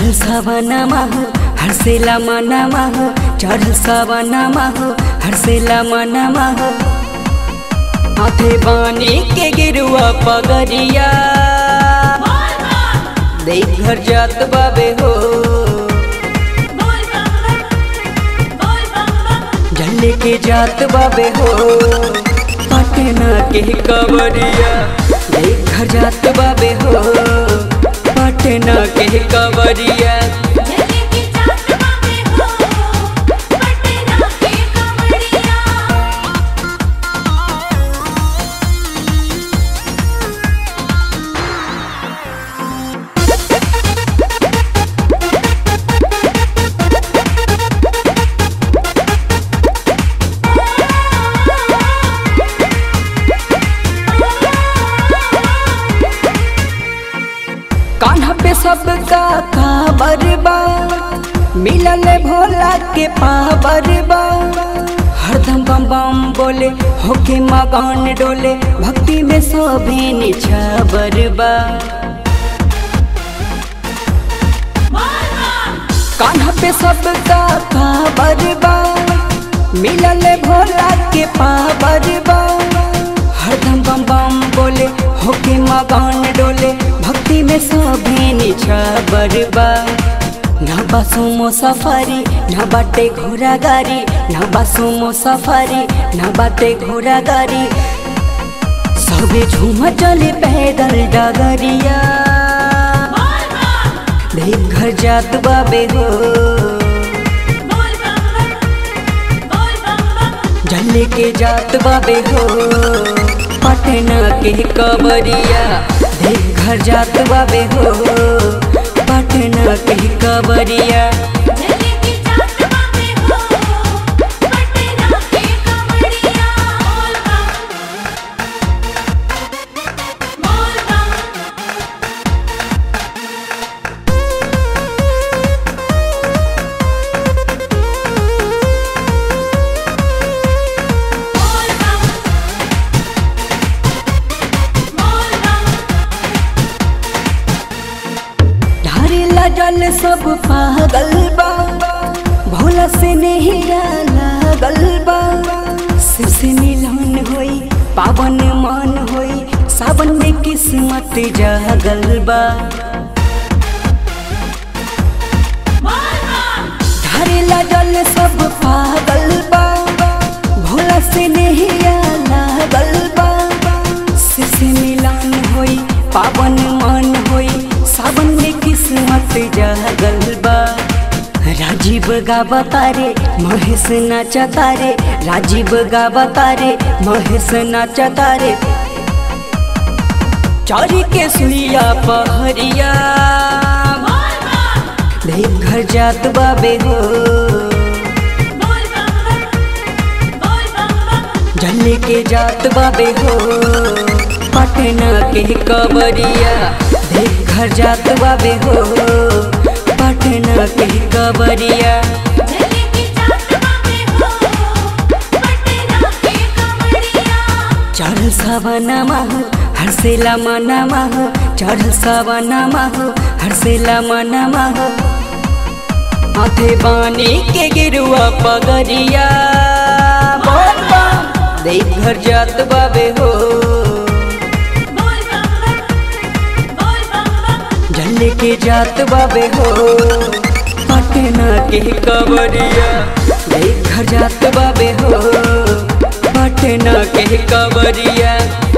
चढ़ल सवनमा हो हर्षेला मनमा हो चढ़ल सवनमा हो हर्षेला मनमा हो हाथे बानी के गिरुआ पगरिया देख घर जात बाबे हो जल्ले के जात बाबे हो पटना के कवरिया देख घर जात बाबे हो पटना के कवरिया कान्हा पे सबका काबर बा मिलल भोला के पावर बा हरदम बम बम बोले होके मगन डोले भक्ति में सभी निछावर बा कान्हा पे सबका काबर बा मिलल भोला के पावर बा हरदम बम बम बोले होके मगन डोले भक्ति में सभी निछावर बा ना बासुमो सफारी ना बाटे घोड़ा गाड़ी ना बासुमो सफारी ना बाटे घोड़ा गाड़ी सबे झूम चले पैदल डगरिया देख घर जात बाबे हो जल्ले के जात बाबे हो पटना के कबरिया देख घर जात बाबे हो पटना के कबरिया ढारेला जल सब पागल बा भोला से नहीं लागल बा शिव से मिलन होई पावन मन होई सावन में किस्मत जागल बा ढारेला जल सब पागल बा भोला से नहीं लागल बा शिव से मिलन होई पावन मन होई सावन में किस्मत जागल बा राजीव गावा तारे महेश नाचा तारे राजीव गावा तारे महेश नाचा तारे चारी के सुइया पहरिया देख घर जात बाबे हो जल्ले के जात बाबे हो पटना के कबरिया देख घर जात बाबे हो पटना के कबरिया चढ़ल सवनमा हो हर्षेला मनमा हो चढ़ल सवनमा हो हर्षेला मनमा हो हाथे बानी के गिरुआ पगरिया बोल बम देख घर जात बाबे हो जल्ले के जात बाबे हो पटना के कबरिया देख घर जात बाबे हो पटना के कबरिया